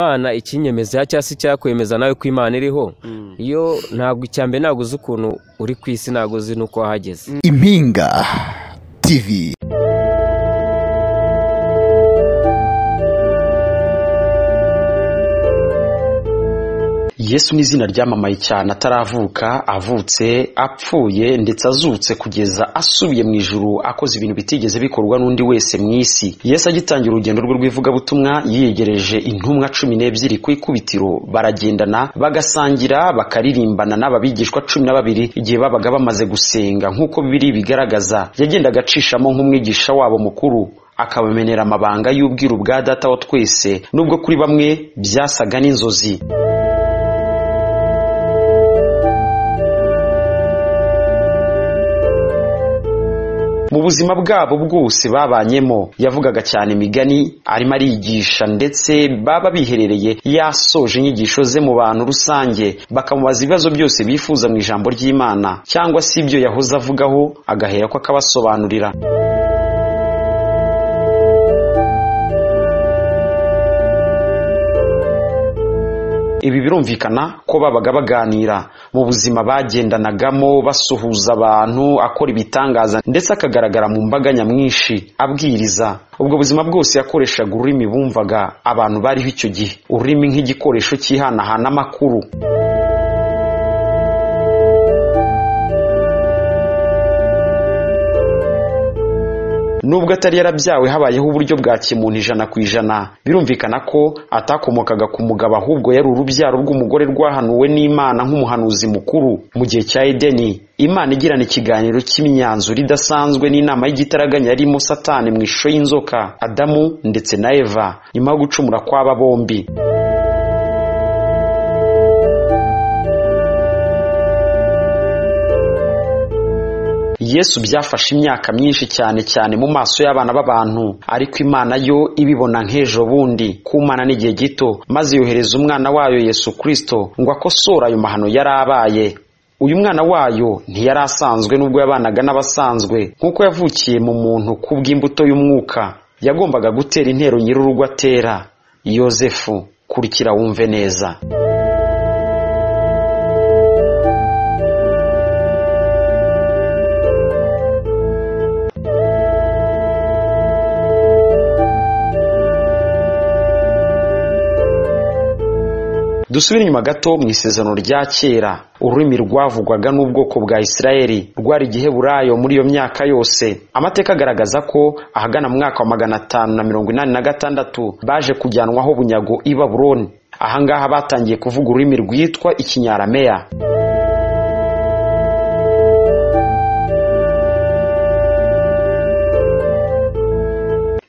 imana ikinyemeza cyangwa se icyakwemeza nawe ko imana iriho iyo ntabwo icya mbere ntabwo uzi ukuntu uri ku isi ntabwo uzi n'uko wahageze impinga tv yesu ni izina ryamamaye cyane ataravuka avutse apfuye ndetse azutse kugeza asubiye mu ijuru akoze ibintu bitigeze bikorwa n'undi wese mu isi yesu agitangira urugendo rwe rw'ivugabutumwa yiyegereje intumwa cumi n'ebyiri ku ikubitiro baragendana bagasangira bakaririmbana n'ababigishwa cumi na babiri igihe babaga bamaze gusenga nk'uko bibiri bigaragaza yagendaga acishamo nk'umwigisha wabo mukuru akabamenera amabanga y'ubwiru bwa data wa twese nubwo kuri bamwe byasaga n'inzozi mu buzima bwabo bwose babanyemo yavugaga cyane imigani arimo arigisha ndetse baba biherereye yasoje inyigisho ze mu bantu rusange bakamubaza ibibazo byose bifuza mu ijambo ry'imana cyangwa se ibyo yahoze avugaho agahera ko akabasobanurira ibi birumvikana ko babaga baganira mu buzima bagendanagamo basuhuza abantu akora ibitangaza ndetse akagaragara mu mbaga nyamwinshi abwiriza ubwo buzima bwose yakoreshaga ururimi bumvaga abantu bariho icyo gihe ururimi nk'igikoresho cyihanahana amakuru nubwo atari yarabyawe habayeho uburyo bwa kimuntu ijana ku ijana birumvikana ko atakomokaga ku mugabo ahubwo yari urubyaro rw'umugore rwahanuwe n'imana nk'umuhanuzi mukuru mu gihe cya edeni imana igirana ikiganiro cy'imyanzuro idasanzwe n'inama y'igitaraganya yarimo satani mu ishusho y'inzoka adamu ndetse na eva nyuma yo gucumura kw'aba bombi yesu byafashe imyaka myinshi cyane cyane mu maso y'abana b'abantu ariko imana yo ibibona nk'ejo bundi kumana n'igihe gito maze yohereza umwana wayo yesu kirisito ngo akosore ayo mahano yari abaye uyu mwana wayo ntiyari asanzwe n'ubwo yabanaga n'abasanzwe nk'uko yavukiye mu muntu kubw'imbuto y'umwuka yagombaga gutera intero nyir'urugo atera yosefu kurikira wumve neza dusubire inyuma gato mu isezerano rya kera ururimi rwavugwaga n'ubwoko bwa isirayeli rwari igiheburayo muri iyo myaka yose amateka agaragaza ko ahagana mu mwaka wa magana atanu na mirongo inani na gatandatu baje kujyanwaho bunyago i baburoni ahangaha batangiye kuvuga ururimi rwitwa ikinyarameya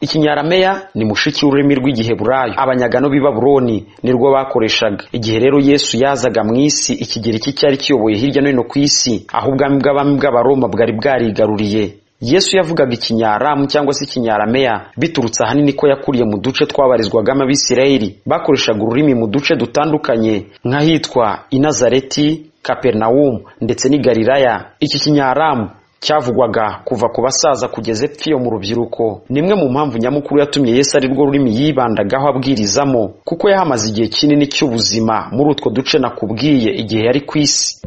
ikinyarameya ni mushiki w'ururimi rw'igiheburayo abanyagano b'i baburoni nirwo bakoreshaga igihe rero yesu yazaga mu isi ikigero iki cyari kiyoboye hirya no hino ku isi aho ubwami bw'abami bw'abaroma bwari bwarigaruriye yesu yavugaga ikinyaramu cyangwa se ikinyarameya biturutse ahanini ko yakuriye mu duce twabarizwagamo abisirayeli bakoreshaga ururimi mu duce dutandukanye nk'ahitwa inazareti kaperinawumu ndetse n'i galilaya iki kinyaramu cyavugwaga kuva ku basaza kugeza epfo iyo mu rubyiruko ni imwe mu mpamvu nyamukuru yatumye Yesu ari rwo rurimi yibandagaho abwirizamo kuko yahamaze igihe kinini cy'ubuzima muri utwo duce nakubwiye igihe yari ku isi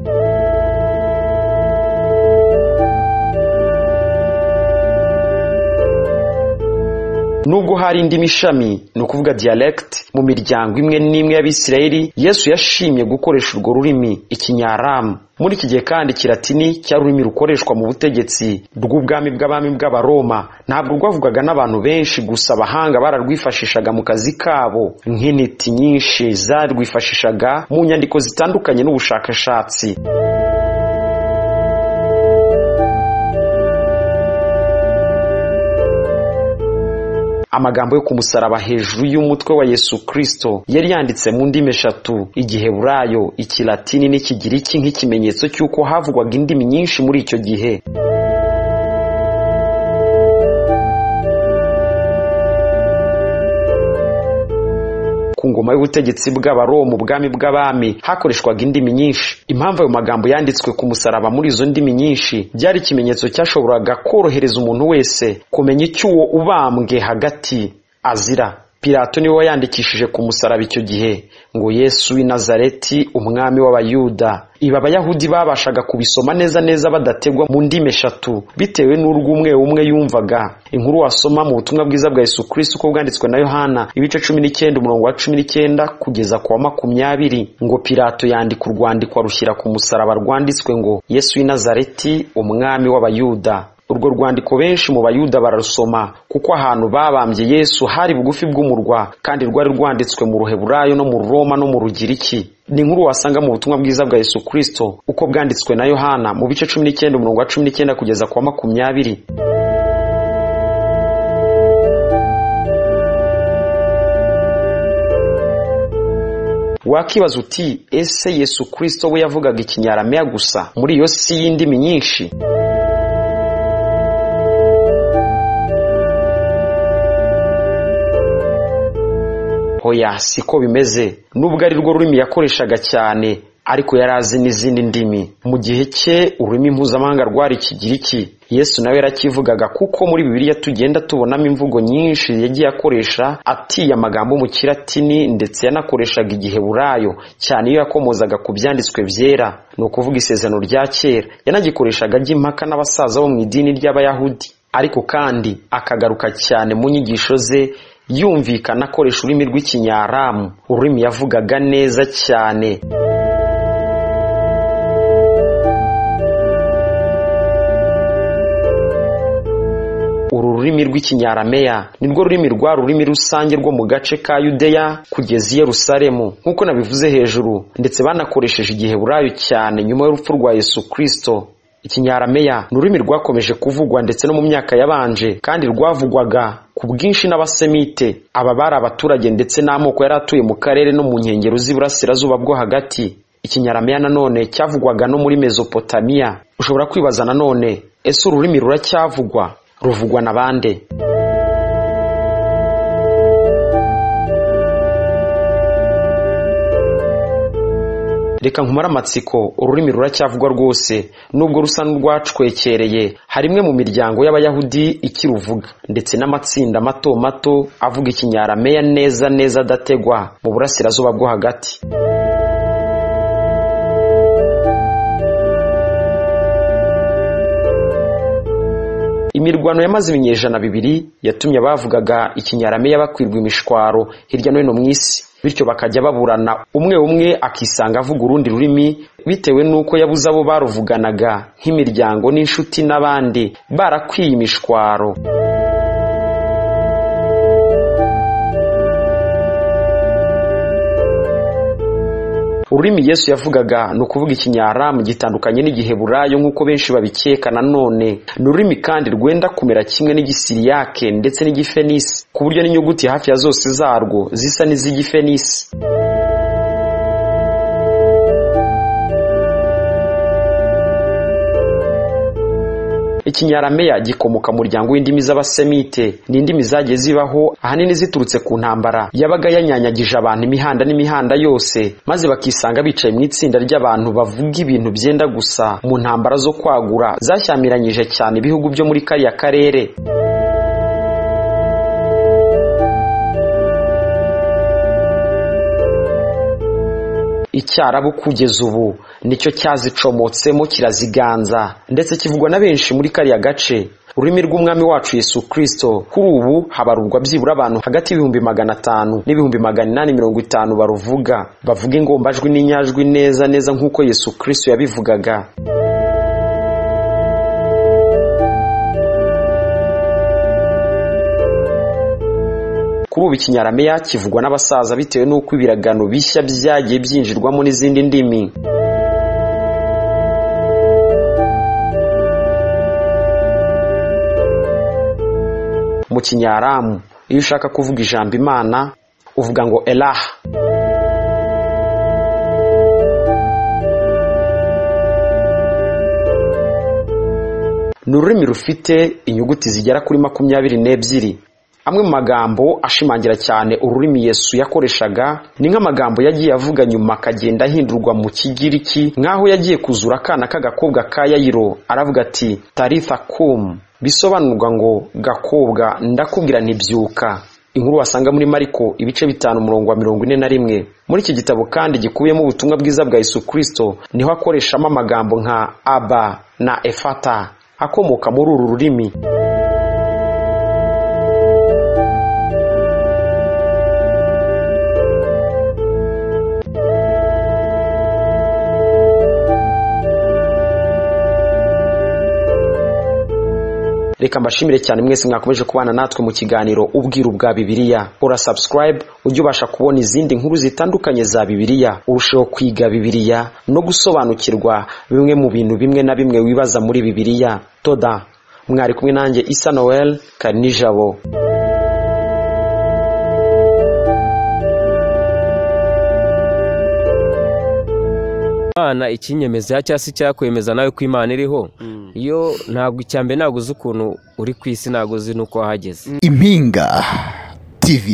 nubwo hari indi mishami ni ukuvuga diyalegiti mu miryango imwe n'imwe y'abisirayeli yesu yashimye gukoresha urwo rurimi ikinyaramu muri iki gihe kandi kiratini cyari ururimi rukoreshwa mu butegetsi bw'ubwami bw'abami bw'abaroma ntabwo rwavugaga n'abantu benshi gusa abahanga bararwifashishaga mu kazi kabo nk'intiti nyinshi zarwifashishaga mu nyandiko zitandukanye n'ubushakashatsi amagambo yo ku musaraba hejuru y'umutwe wa yesu kirisito yari yanditse mu ndimi eshatu igiheburayo ikilatini n'ikigiriki nk'ikimenyetso cy'uko havugwaga indimi nyinshi muri icyo gihe ku ngoma y'ubutegetsi bw'abaroma ubwami bw'abami hakoreshwaga indimi nyinshi impamvu ayo magambo yanditswe ku musaraba muri izo ndimi nyinshi byari ikimenyetso cyashoboraga korohereza umuntu wese kumenya icyo uwo ubambwe hagati azira pilato niwe wayandikishije ku musaraba icyo gihe ngo yesu w'i nazareti umwami w'abayuda ibi abayahudi babashaga kubisoma neza neza badategwa mu ndimi eshatu bitewe n'urw'umwe umwe yumvaga inkuru wasoma mu butumwa bwiza bwa yesu kirisi uko bwanditswe na yohana ibice cumi n'icyenda umurongo wa cumi n'icyenda kugeza ku wa makumyabiri ngo pilato yandika urwandiko arushyira ku musaraba rwanditswe ngo yesu w'i nazareti umwami w'abayuda urwo rwandiko benshi mu bayuda bararusoma kuko ahantu babambye yesu hari bugufi bw'umurwa kandi rwari rwanditswe mu ruheburayo no mu roma no mu rugiriki ni inkuru wasanga mu butumwa bwiza bwa yesu kirisito uko bwanditswe na yohana mu bice cumi n'icyenda umurongo wa cumi n'icyenda kugeza ku wa makumyabiri wakibaza uti ese yesu kirisito we yavugaga ikinyarameya gusa muri iyo si y'indimi nyinshi oya siko bimeze nubwo ari rwo rurimi yakoreshaga cyane ariko yari azi n'izindi ndimi mu gihe cye ururimi mpuzamahanga rwari ikigiriki yesu nawe yarakivugaga kuko muri bibiliya tugenda tubonamo imvugo nyinshi yagiye akoresha atiye amagambo mu kiratini ndetse yanakoreshaga igiheburayo cyane iyo yakomozaga ku byanditswe byera ni ukuvuga isezerano rya kera yanagikoreshaga ajya impaka n'abasaza bo mu idini ry'abayahudi ariko kandi akagaruka cyane mu nyigisho ze yumvikana akoresha ururimi rw'ikinyaramu ururimi yavugaga neza cyane uru rurimi rw'ikinyarameya ni rwo rurimi rwa rurimi rusange rwo mu gace ka yudeya kugeza i yerusalemu nk'uko nabivuze hejuru ndetse banakoresheje igiheburayo cyane nyuma y'urupfu rwa yesu kirisito ikinyarameya ni ururimi rwakomeje kuvugwa ndetse no mu myaka yabanje kandi rwavugwaga ku bwinshi n'abasemite aba bari abaturage ndetse n'amoko yari atuye mu karere no mu nkengero z'iburasirazuba bwo hagati ikinyarameya nanone cyavugwaga no muri mezopotamiya ushobora kwibaza nanone ese ururimi ruracyavugwa ruvugwa na bande reka nkumare amatsiko ururimi ruracyavugwa rwose nubwo rusa n'urwacwekereye hari imwe mu miryango y'abayahudi ikiruvuga ndetse n'amatsinda mato mato avuga ikinyarameya neza neza adategwa mu burasirazuba bwo hagati imirwano yamaze ibinyejana bibiri yatumye abavugaga ikinyarameya bakwirwa imishwaro hirya no hino mu isi bityo bakajya baburana umwe umwe akisanga avuga urundi rurimi bitewe n'uko yabuze abo baruvuganaga nk'imiryango n'inshuti n'abandi barakwiye imishwaro ururimi yesu yavugaga ni ukuvuga ikinyaramu gitandukanye n'igiheburayo nk'uko benshi babikeka nanone ni ururimi kandi rwenda kumera kimwe n'igisiriyake ndetse n'igifenisi ku buryo n'inyuguti hafi ya zose zarwo zisa n'iz'igifenisi ikinyarameya gikomoka mu muryango w'indimi z'abasemite ni indimi zagiye zibaho ahanini ziturutse ku ntambara yabaga yanyanyagije abantu imihanda n'imihanda yose maze bakisanga bicaye mu itsinda ry'abantu bavuga ibintu byenda gusa mu ntambara zo kwagura zashyamiranyije cyane ibihugu byo muri kariya karere icyarabu kugeza ubu nicyo cyazicomotsemo kiraziganza ndetse kivugwa na benshi muri kariya gace ururimi rw'umwami wacu yesu kirisito kuri ubu habarurwa byibura abantu hagati y'ibihumbi magana atanu n'ibihumbi magana inani mirongo itanu baruvuga bavuga ingombajwi n'inyajwi neza neza nk'uko yesu kirisito yabivugaga kuri ubu ikinyarameya kivugwa n'abasaza bitewe n'uko ibiragano bishya byagiye byinjirwamo n'izindi ndimi mu kinyaramu iyo ushaka kuvuga ijambo imana uvuga ngo eraha ni ururimi rufite inyuguti zigera kuri makumyabiri n'ebyiri amwe mu magambo ashimangira cyane ururimi yesu yakoreshaga ni nk'amagambo yagiye avuga nyuma akagenda ahindurwa mu kigiriki nk'aho yagiye kuzura akana k'agakobwa ka yayiro aravuga ati tarifa kum bisobanurwa ngo gakobwa ndakubwira ntibyuka inkuru wasanga muri mariko ibice bitanu umurongo wa mirongo ine na rimwe muri iki gitabo kandi gikubiyemo ubutumwa bwiza bwa yesu kirisito niho akoreshamo amagambo nka aba na efata akomoka muri uru rurimi reka mbashimire cyane mwese mwakomeje kubana natwe mu kiganiro ubwiru bwa bibiliya ura subscribe ujye ubasha kubona izindi nkuru zitandukanye za bibiliya urusheho kwiga bibiliya no gusobanukirwa bimwe mu bintu bimwe na bimwe wibaza muri bibiliya toda mwari kumwe nanjye isa noel kari nijabo imana ikinyemeza cyangwa se icyakwemeza nawe ko imana iriho iyo ntabwo icyambere ntabwo uzi ukuntu uri ku isi ntabwo uzi n'uko wahageze impinga tv